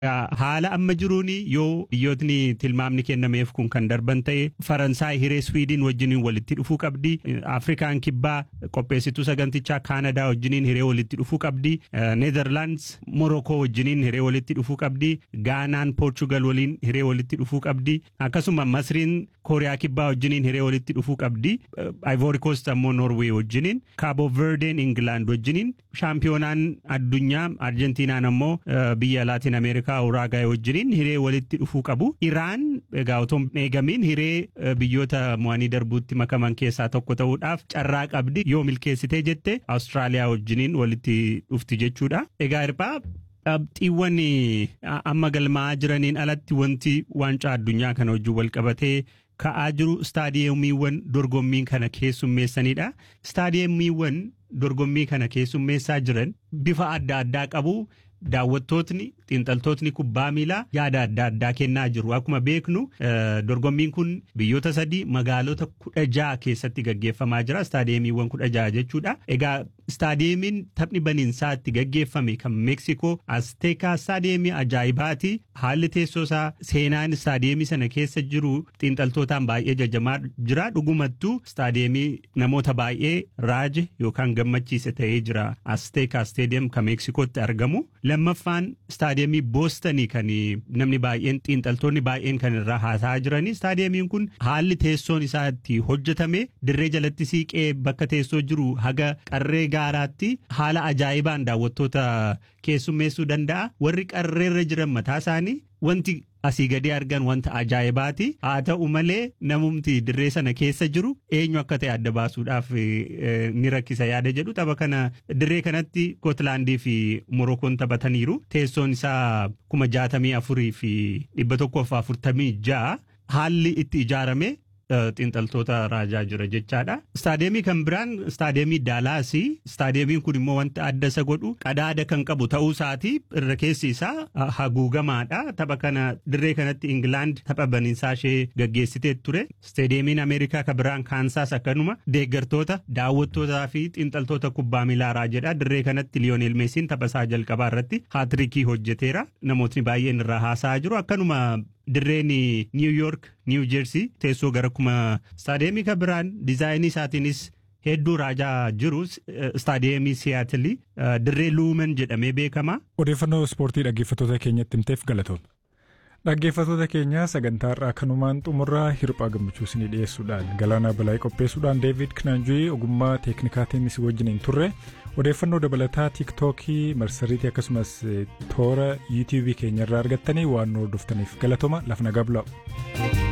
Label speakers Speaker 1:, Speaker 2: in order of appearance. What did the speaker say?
Speaker 1: Haala amma jiruun yoo biyyootni tilmaamni kennameef kun kan darban ta'e Faransaay hiree Swiidin wajjiniin walitti dhufuu qabdi. Afrikaan kibbaa qopheessituu sagantichaa Kaanadaa wajjiniin hiree walitti dhufuu qabdi. Neezerlaands Morokoo wajjiniin hiree walitti dhufuu qabdi. Gaanaan Poorchugal waliin hiree walitti dhufuu qabdi. Akkasuma Masriin Kooriyaa kibbaa wajjiniin hiree walitti dhufuu qabdi. Ivory Coast ammoo Norway wajjiniin. Cabo Verdeen England wajjiniin. Shaampiyoonaan addunyaa Arjentiinaan ammoo biyya Laatin Ameerikaa Uraagaay wajjiniin hiree walitti dhufuu qabu. Iraan egaa otoo eegamiin hiree biyyoota mo'anii darbuutti makaman keessaa tokko ta'uudhaaf carraa qabdi yoo milkeessitee jette Awustiraaliyaa wajjiniin walitti dhufti jechuudha. Egaa hirphaa qabxiiwwan amma galmaa'aa jiraniin alatti wanti waancaa addunyaa kana wajjin wal qabatee ka'aa jiru istaadiyeemiiwwan dorgommii kana keessummeessanidha. Istaadiyeemiiwwan dorgommii kana keessummeessaa jiran bifa adda addaa qabu. Daawwattootni xiinxaltootni kubbaa miilaa yaada adda addaa kennaa jiru. Akkuma beeknu dorgommiin kun biyyoota sadii magaalota kudha jaha keessatti gaggeeffamaa jira. Istaadiyeemiiwwan kudha jaha jechuudha. Egaa istaadiyeemiin taphni baniinsaa itti gaggeeffame kan Meeksikoo Asteekaa istaadiyeemii ajaa'ibaati. Haalli teessoo isaa seenaan istaadiyeemii sana keessa jiru xiinxaltootaan baay'ee jajamaa jira. Dhugumattuu istaadiyeemii namoota baay'ee raaje yookaan gammachiise ta'ee jira. Asteekaa istaadiyeem kan Meeksikootti argamu. lammaffaan istaadiyeemii boostanii kan namni baay'een xiinxaltoonni baay'een kan irraa haasa'aa jiranii istaadiyeemiin kun haalli teessoon isaa itti hojjetame dirree jalatti siiqee bakka teessoo jiru haga qarree gaaraatti haala ajaa'ibaan daawwattoota keessummeessuu danda'a warri qarreerra jiran mataa isaanii wanti asii gadi argan wanta ajaa'ibaati haa ta'u malee namumti dirree sana keessa jiru eenyu akka ta'e adda baasuudhaaf ni rakkisa yaada jedhu tapha kana dirree kanatti Gootlaandii fi Morokoon taphataniiru teessoon isaa kuma jaatamii afurii fi dhibba tokkoof afurtamii ja'a haalli itti ijaarame xiinxaltoota raajaa jira jechaadha. Istaadiyeemii kan biraan istaadiyeemii Daalaasii. Istaadiyeemiin kun immoo wanta adda isa godhu qadaada kan qabu ta'uu isaati irra keessi isaa haguugamaadha. Tapha kana dirree kanatti Ingilaand tapha baniinsaa ishee gaggeessitee ture. Istaadiyeemiin Ameerikaa kan biraan Kaansaas akkanuma deeggartoota daawwattootaa fi xiinxaltoota kubbaa miilaa raajedha. Dirree kanatti Liyoonel Meesiin tapha isaa jalqabaa irratti haatirikii hojjeteera. Namootni baay'een irraa haasa'aa jiru. Akkanuma dirreen Niw Yoork, Niw Jeersii teessoo gara kuma istaadiyeemii kan biraan diizaayinii isaatiinis hedduu raajaa jiru istaadiyeemii Siyaatilii dirree Luumen jedhamee beekama.
Speaker 2: Odeeffannoo ispoortii dhaggeeffattoota keenyatti himteef galatoomna. Dhaggeeffattoota keenya sagantaa irraa kanumaan xumurraa hirphaa gammachuu isinii dhiyeessuudhaan galaanaa balaayii qopheessuudhaan deevid kinaanju'ii ogummaa teeknikaatiin isin wajjiniin turre odeeffannoo dabalataa tiiktookii marsariitii akkasumas toora yuutiyuubii keenyarraa argattanii waan nu hordoftaniif galatooma lafa nagaa bulaa.